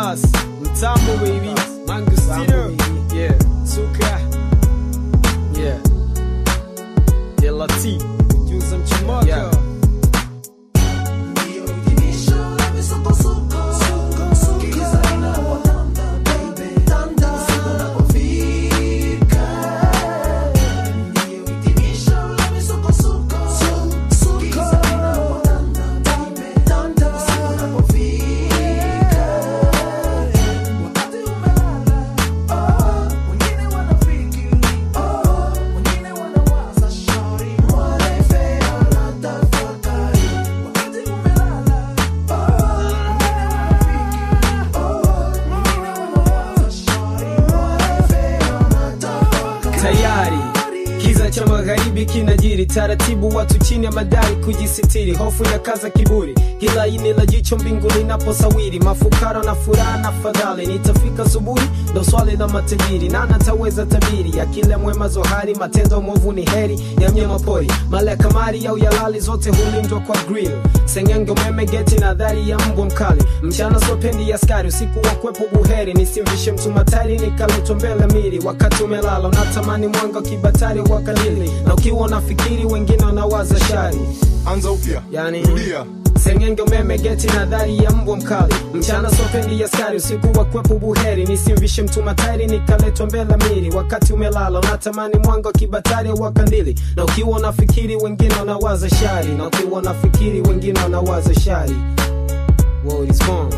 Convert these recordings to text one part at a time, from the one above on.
Bas, Mtambo baby, Mangustino, yeah, Suka, yeah, Dela T, Juza Mchimoko, yeah. tayari kiza cha magharibi kinajiri taratibu watu chini ya madai kujisitiri hofu ya kaza kiburi kila ini la jicho mbingu linaposawiri mafukara na furaha na fadhali nitafika subuhi ndo swali la matajiri na nataweza tabiri ya kila mwema zohari matendo mwovu ni heri ya mnyama pori mala ya kamari au yalali zote hulindwa kwa grill sengenge umeme geti na dhari ya mbwa mkali mchana sopendi ya skari usiku wa kwepo buheri nisimvishe mtu matari nikaletwa mbele miri wakati umelala unatamani mwanga wa kibatari wa kalili na ukiwa unafikiri wengine wanawaza shari anza upya yani rudia sengenge umeme geti na dhari ya mbwa mkali mchana sopendi ya skari usiku wa kwepo buheri nisimvishe mtu matari nikaletwa mbele miri wakati umelala unatamani mwanga wa kibatari wa kandili na ukiwa unafikiri wengine wanawaza shari na ukiwa unafikiri wengine wanawaza shari World is gone.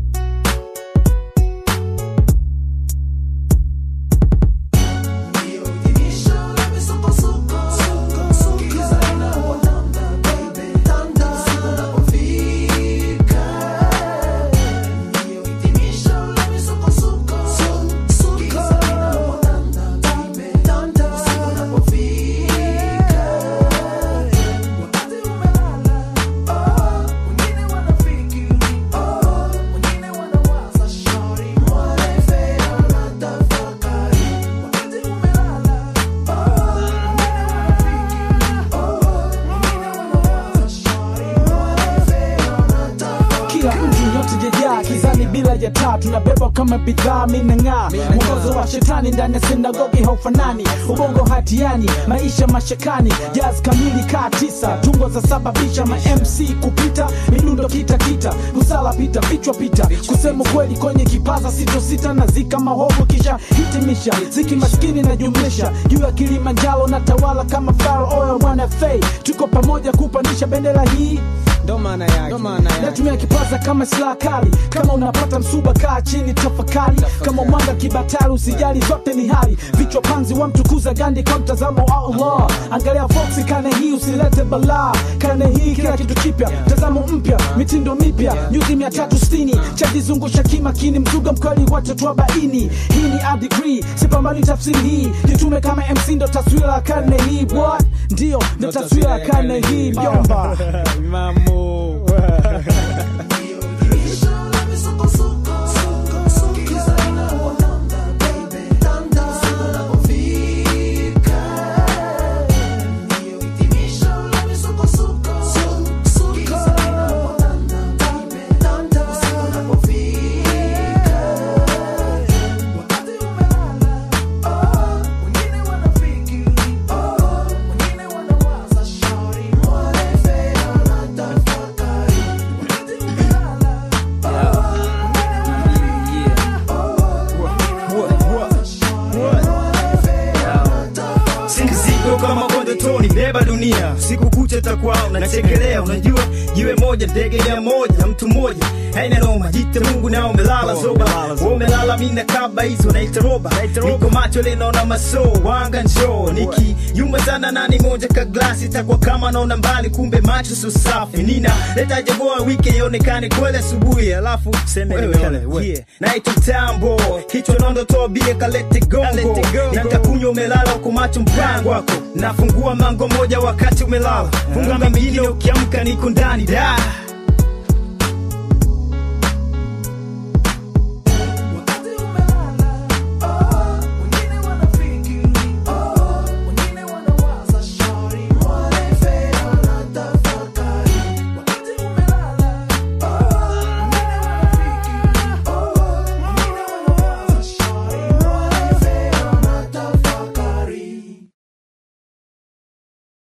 kila mtu yote jejaa kizani bila ya taa tunabeba kama bidhaa minang'aa mwongozo wa shetani ndani ya sinagogi haufanani ubongo hatiani maisha mashakani jaz kamili kaa tisa tungo za sababisha ma mc kupita midundo kita kita kusala pita vichwa pita kusema kweli kwenye kipaza sito sita na zika mahovu kisha hitimisha ziki maskini na jumlisha juu ya kilimanjaro na tawala kama faro oil mwana fei tuko pamoja kupandisha bendera hii ndo maana yake ndo maana yake natumia kipaza kama silaha kali kama unapata msuba kaa chini tafakari kama mwanga kibatari usijali zote ni hali vichwa panzi wamtukuza gandi kwa mtazamo wa allah angalia foksi kane hii usilete balaa kane hii kila kitu kipya mtazamo mpya mitindo mipya nyuzi mia tatu sitini chajizungusha kimakini mzuga mkweli watoto wa baini hii ni a degree sipambani tafsiri hii jitume kama mc ndo taswira ya karne hii what ndio ndo taswira ya karne hii mjomba Mamo. si mzigo kama kondotoni beba dunia siku kucha takwao nachekelea unajua jiwe moja ndege ya moja mtu mmoja haina noma jite mungu na umelala zoba umelala mina kaba hizo naita roba niko macho linaona maso wanga njoo niki yumba sana nani moja ka glasi takwa kama naona mbali kumbe macho so safi nina leta jagoa wiki ionekane kweli asubuhi alafu seme wewe yeah. naitwa tambo kichwa nondo toa bia kalete gongo nitakunywa umelala huko macho mpango wako nafungua mango moja wakati umelala funga mengine ukiamka niko ndani da